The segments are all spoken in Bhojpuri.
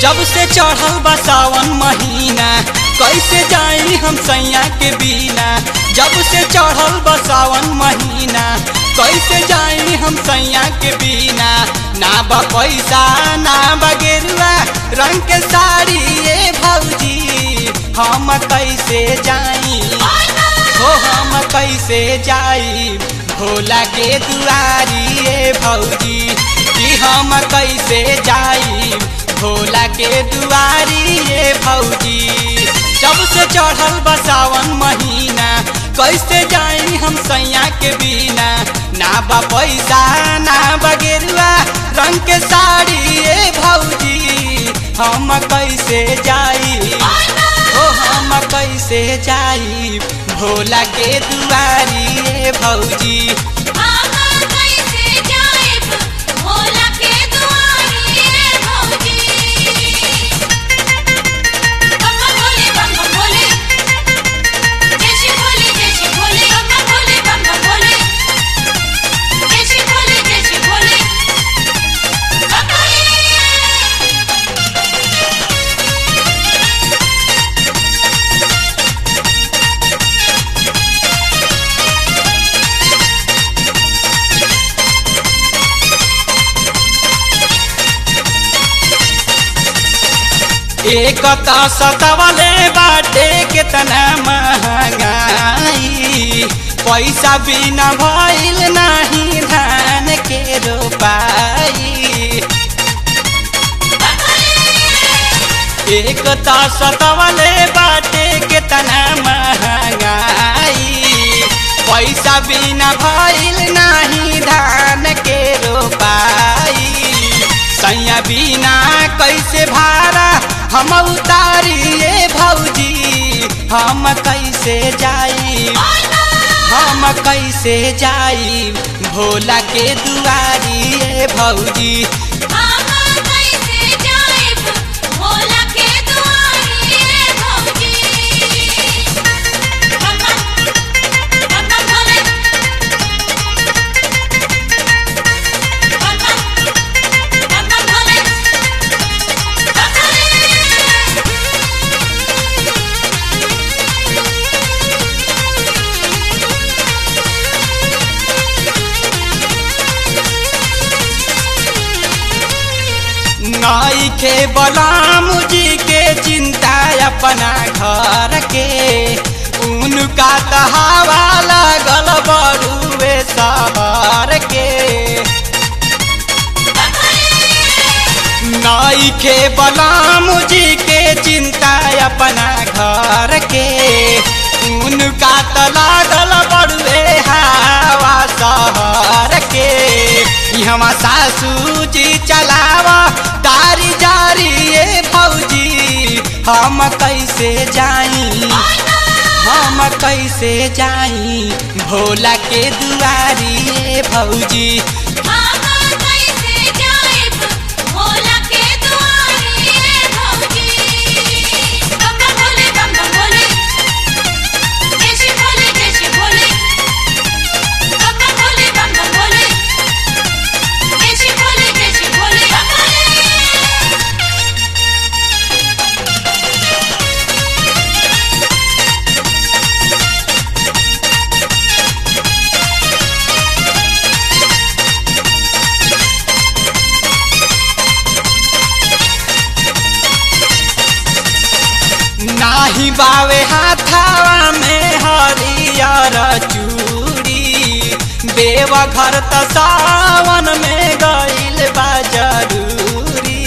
जब से चढ़ल बा सावन महीना कैसे जाई हम सैया के बिना जब से चढ़ल बा सावन महीना कैसे जाई हम सैया के बिना ना बा पैसा ना बा गेरुआ रंग के साड़ी ये भौजी हम कैसे जाई हो हम कैसे जाई भोला के दुआरी ये भौजी कि हम कैसे जाई भोला के दुआरी ये भौजी जब से चढ़ल बसावन महीना कैसे जाई हम सैया के बिना ना बा पैसा ना बगेरुआ रंग के साड़ी ये भौजी हम कैसे जाई ओ हम कैसे जाई भोला के दुआरी ये भौजी भोला के दुआरी रे भौजी बम्बा भोले बम्बा भोले जय श्री भोले जय श्री भोले बम्बा भोले बम्बा भोले जय श्री भोले जय श्री भोले बम्बा एक तो सतवले बाटे कितना महंगाई पैसा बिना भइल नहीं धान के रोपाई एक तो सतवले बाटे कितना महंगाई पैसा बिना भइल नहीं धान के रोपाई सैया बिना कैसे भाड़ा हम उतारिए भौजी हम कैसे जाई हम कैसे जाई भोला के दुआरी ये भौजी कैसे जाए भोला के दुआरी रे भौजी बम्बा बम्बा भोले बम्बा बम्बा भोले बम्बा नाई के बलाम जी के चिंता अपना घर के उनका तहावा लागल बड़ुए शहर के नाई के बलाम जी के चिंता अपना घर के उनका त लागल बड़ुए हवा शहर के हम सासू जी चलावा दारी जारी ये भौजी हम कैसे जाई हम कैसे जाई भोला के दुआरी ये भौजी कैसे जाए भोला के दुआरी रे भौजी बम्बा भोले बम्बा भोले जय श्री भोले जय श्री भोले बम्बा भोले बम्बा भोले जय श्री भोले जय श्री भोले बम्बा नाही बावे हाथावा में हरियर चूड़ी देव घर त सावन में गइल बा जरूरी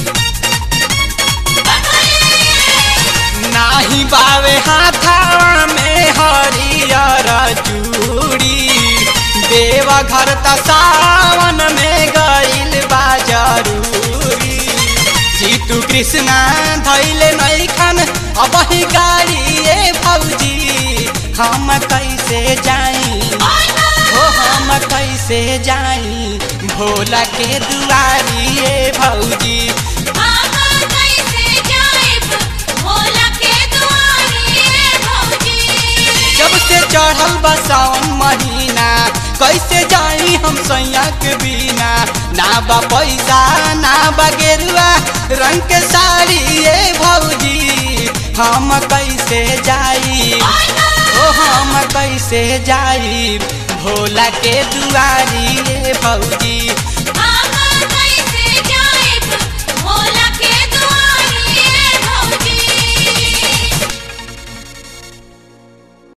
नाही बावे हाथावा में हरियर चूड़ी देव घर त सावन में गइल बा जरूरी जीतू कृष्णा धैले नैखन अब ही गाड़ी ये भौजी हम कैसे जाई हो हम कैसे जाई भोला के दुआरी ये भौजी कैसे जाए भोला के दुआरी रे भौजी जब से चढ़ल बा सावन महीना कैसे जाई हम हम सैया के बिना ना बा पैसा ना बा गेरुआ रंग के साड़ी ये भौजी हम कैसे जाई ओ हम कैसे जाई भोला के दुआरी ये भौजी